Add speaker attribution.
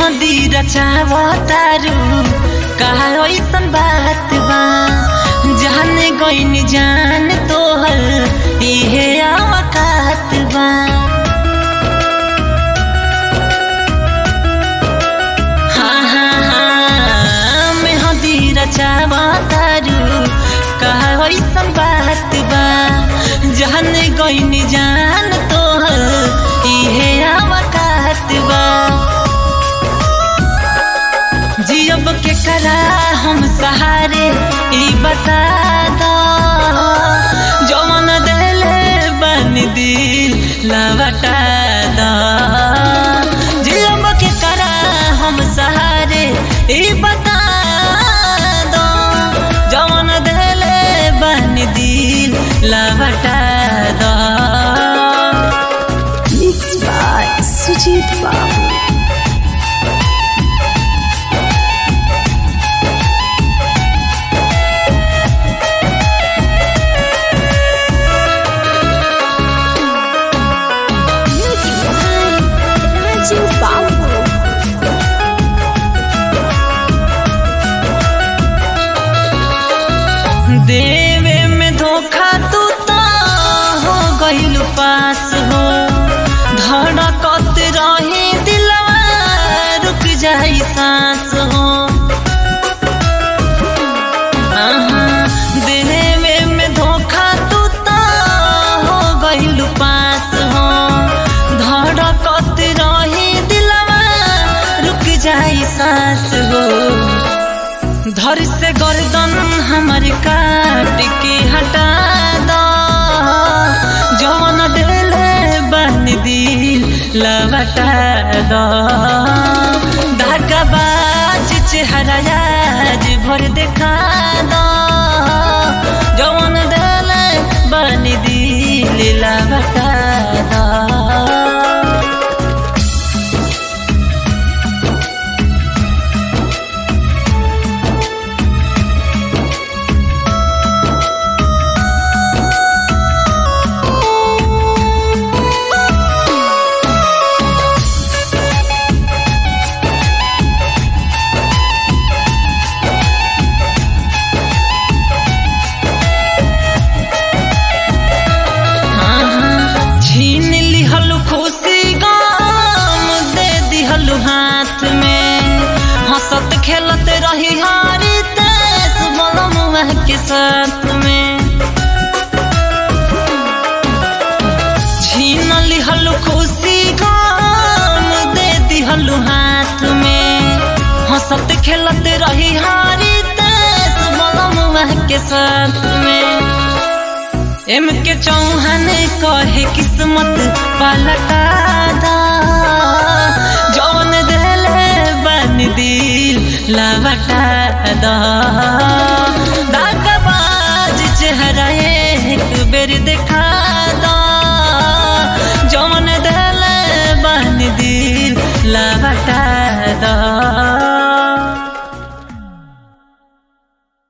Speaker 1: मेहंदी रचावतारू कहा ऐसन बात बा जाने गईन जान तोहर इहे आवकात बा हाँ हाँ हाँ मेहंदी रचावतारू कहा ऐसन बात बा जाने गईन जान तोहर इहे आवकात बा जियब के करा हम सहारे ई बता दो जवन देले बन दिल लवटा दो जियब के करा हम सहारे ई बता दो जवन देले बन दिल लवटा दो
Speaker 2: Mixed by Sujit Babu. Music by Raju Babu.
Speaker 1: देवे में धोखा तू तो हो गइल पास हो धड़कत रही दिलवा रुक जाई सांस हो आहा, देवे में धोखा तू तो हो गइल पास हो धड़कत रही दिलवा रुक जाई सांस हो धर से गर्दन हमर काट के हटा दो जवन डेले बन दिल लवटा दो धागाबाज चेहरा आज भर देखा दो जवन डेले बन दिल लवटा दो छीन लिहल खुशी गम दे दिहल हाथ में हंसत खेलत रही हारी तेस बलमुआ के साथ में छीन लिहल खुशी गम दे दिहल हाथ में हंसत खेलत रही हारी तेस बलमुआ के साथ में एम के चौहान कहे किस्मत पलटा दा जौन देले बन दिल लवटा दा दागबाज चेहरा एक बेर देखा दा जौन देले बन दिल लवटा दा